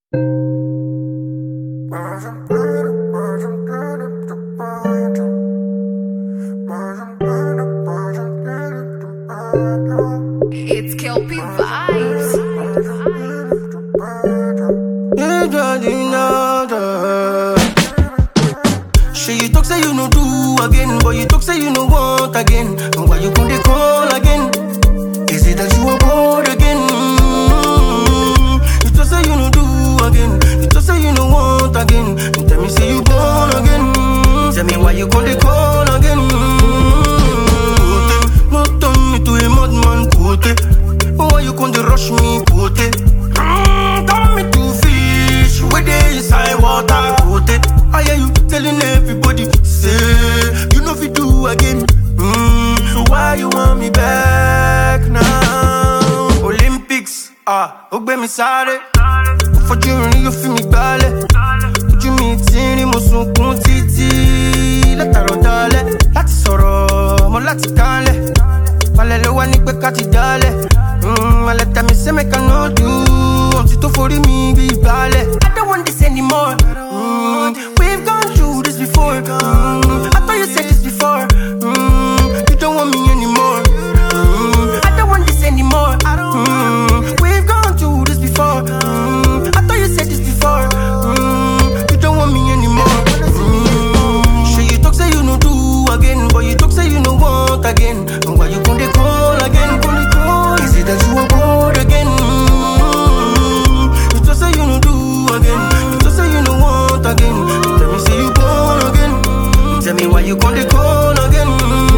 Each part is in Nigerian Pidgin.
It's Kelpie Vibes. Sure you talk say you no do again, but you talk say you no want again. And why you come they call again? Is it that you are bored again? Mm, You talk say you no do again, you talk say you no want again. You tell me say you born again. Mm, Tell me why you come they call again? Mm, No turn me to a madman, put it. Why you come they rush me, put it? Mm, Turn me to fish, where they inside water, put it. I hear you telling everybody, say you know if you do again. Mm, so why you want me back now? Olympics, ah, ó gbé mi sáré. Fojú rin yóò fi mi gbálẹ̀. Ojú mi ti rí mo sunkún títí. Látàrọ̀ dalẹ̀, láti sọ̀rọ̀ mo láti kánlẹ̀. Balẹ̀ ló wá ní pé ká ti dálẹ̀. Mm, Alẹ́ tẹ̀ mí say make I no do. Ọ̀tí tó forí mi bí ìgbálẹ̀. I don't want this anymore. Mm, we've gone through this before. Mm, I thought you said this before. Mm, you don't want me anymore. Mm, I don't want this anymore. Mm, we've gone through this before. Mm, I thought you said this before. Mm, you don't want me anymore. Mm, sure you talk say you no do again, but you talk say you no want again. And why you gonna call again? Gonna call? Is it that you are bored again? Mm, you talk say you no do again, you talk say you no want again. You tell me say you born again. You tell me why you gonna call again?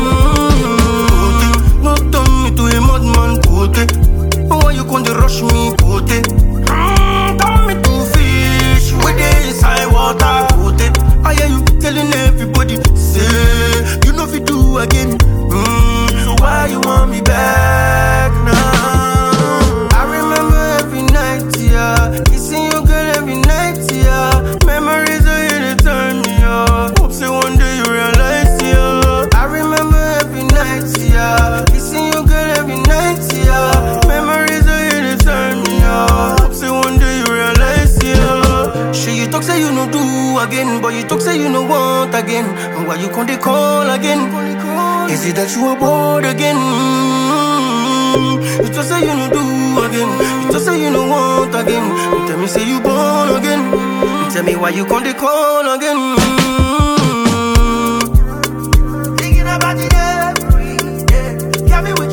Mm, no turn me to a madman, put it. Why you gonna rush me, put it? Mm, turn me to fish, where they inside water, put it. I hear you telling everybody, say you know if you do again. Mm, so why you want me back now? I remember every night, yeah, kissing your girl every night, yeah. Memories are here to turn me on. Hope say one day you realize, yeah. I remember every night, yeah, kissing your girl every night, yeah. Memories are here to turn me on. Hope say one day you realize, yeah. Sure you talk say you no do again, but you talk say you no want again. And why you come they call again? Is it that you are bored again? Mm, You just say you no do again. You just say you no want again. You tell me say you born again. You tell me why you come they call again? Mm. Thinking about it every day. Got me with